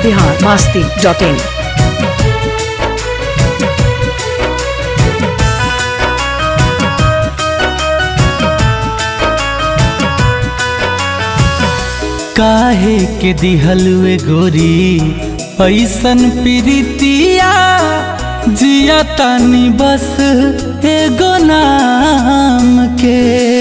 Bihar Masti dot in काहे के दिहलुए गोरी ऐसन प्रीतिया जिया तानी बस एगो नाम के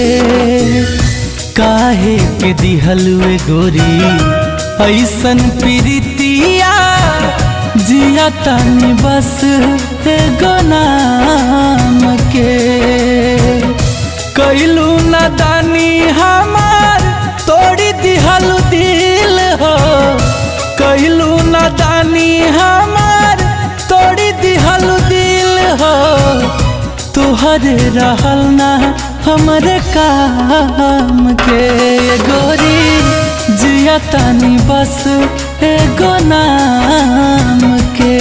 काहे के दिहलुए गोरी ऐसन प्रीतिया जिया तानी बस एगो नाम के कैलू नादानी हमार तोड़ी दिहलु दिल हो कैलू नादानी हमार तोड़ी दिहलु दिल हो तुहरे रहल ना हमरे काम के गोरी जिया तानी बस एगो नाम के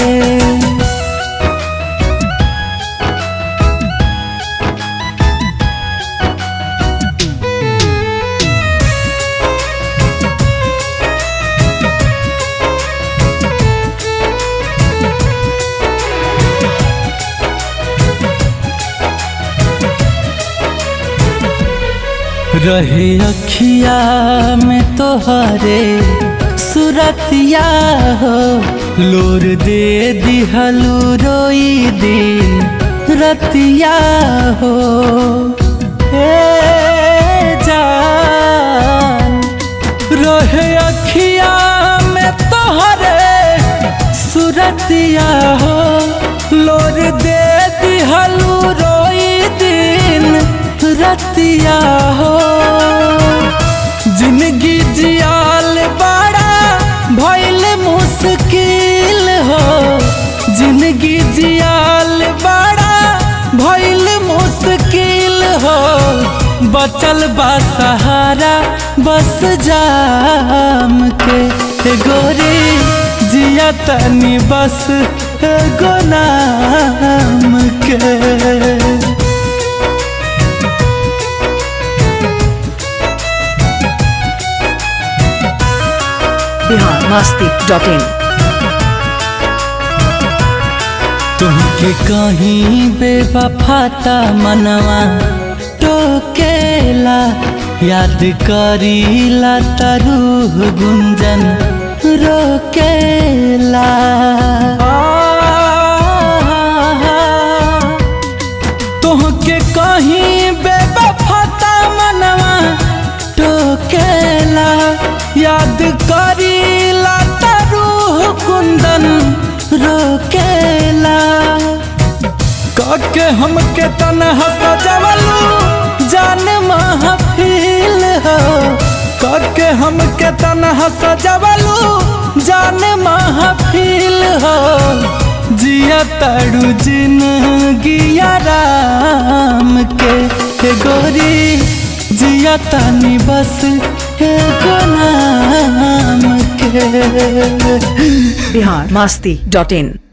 रहे अखिया में तोहरे सुरतिया हो लोर दे दिहलू रोई दिन रतिया हो ए जान रहे अखिया में तोहरे सुरतिया हो लोर दे दिहलू रोई दिन रतिया हो जिंदगी जियाल बड़ा भइल मुश्किल हो जिंदगी जियाल बड़ा भइल मुश्किल हो बचल बा सहारा बस जाम के ए गोरी जिया तनी बस एगो नाम के बिहार मास्ती डॉट इन तुमके कहीं बेवफाता मनवा टोकेला याद करीला तरूह गुंजन रोकेला तुहके कहीं बेवफाता मनवा टोकेला याद करीला तरूह कुंदन रोकेला काके हमके तनहा सजवलू जान महफिल हो काके हमके तनहा सजवलू जान महफिल हो जिया तड़ू जिंदगी राम के हे गोरी जिया तानी बस एगो नाम के बिहार मास्ती डॉट इन